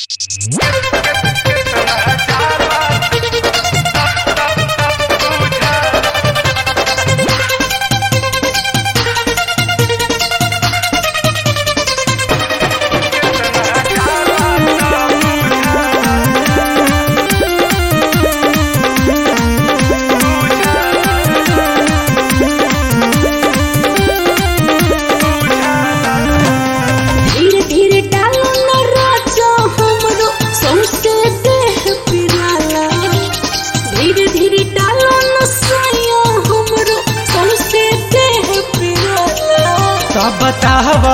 धीरे धीरे डालो न राजा हमरो सौंसे देह पिराला धीरे धीरे डालो न साया हमरो सौंसे देह पिराला कब बतावा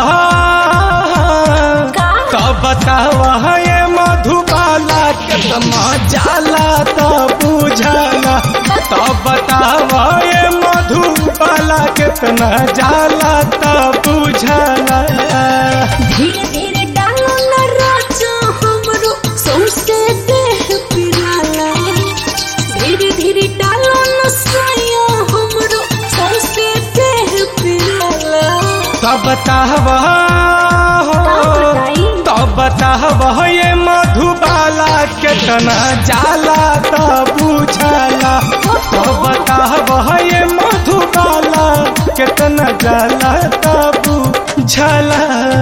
का? कब बतावा ये मधुबाला कितना जाला तो बुझाला तब बतावा ये मधुबाला कितना जाला तो बुझाला धीरे धीरे डालो न राजा हमरो सौंसे देह पिराला धीरे धीरे डालो न साया हमरो सौंसे देह पिराला तब बतावा बताई? तब बतावा ये मधुबाला कितना जाला तो बुझाला तो बतावा ये मधुबाला कितना जाला तो बुझाला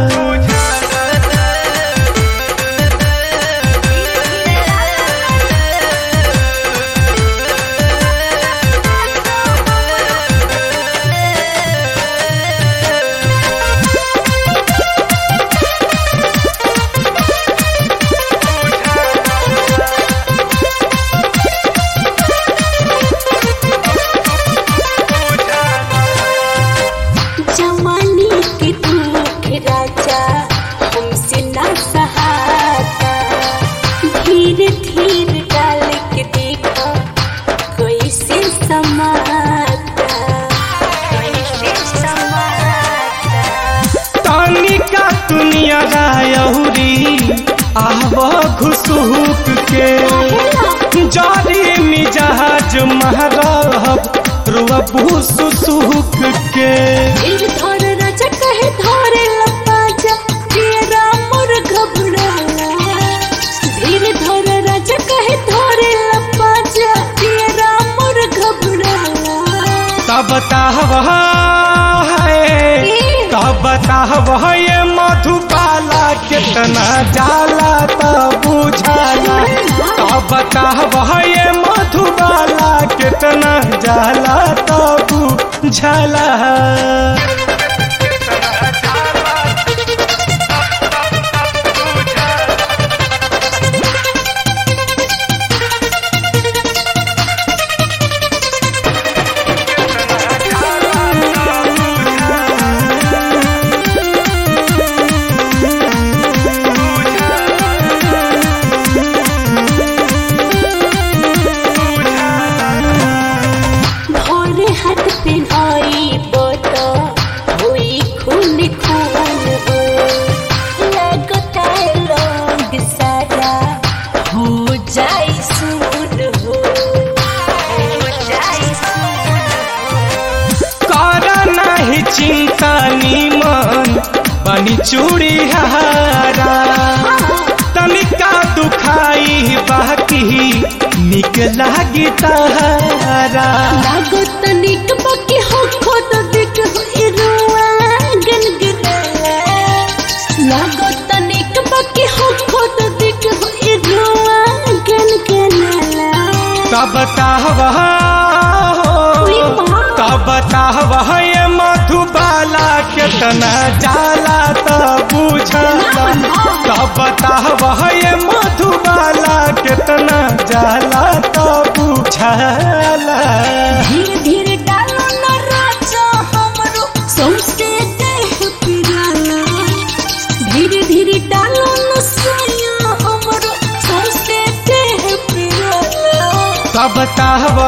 जमानी के दुख राजा हमसे न सहाता धीरे धीरे डाल के देखो कैसे समाता कैसे समाता तानिका दुनिया रायहुरी आव घुसुक के जारी मिजाज महरब रुअबू सुसुक के धीर धर राजा कहे धरे लपाजा तेरा मोर घबराला धीर धर राजा कहे धरे लपाजा तेरा मोर घबराला तब ताहवा है तब ताहवा ये मधुबाला कितना जाला तब बुझाला तब ताहवा ये मधुबाला कितना जाला तब बुझाला भोरे हाथ पे आई बोतो हुई खून खून हो लगता है लोग सारा हो जाए सुन हो हो जाए सुन कर नहीं चिंता नीमन बनी चूड़ी हारा तनिका दुखाई बाकी निक लागी तारा लागो तनिक बाकी हो खुद दिख हो इरुआ गनगनाला लागो तनिक बाकी हो खुद दिख हो इरुआ गनगनाला तब ताहवा उई माँ। तब ताहवा ये मधुबाला कितना जाला तो बुझाला तब ताहवा ये मधुबाला कितना जाला तो बुझाला धीरे धीरे डालो न राजा हमरो सौंसे देह पिराला धीरे धीरे डालो न साया हमरो सौंसे देह पिराला तब ताहवा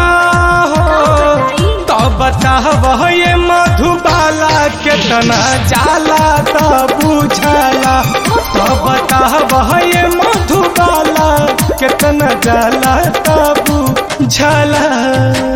तब ताहवा ये मधुबाला कितना जाला तो बुझाला तब ताहवा ये मधुबाला कितना जाला तो बुझाला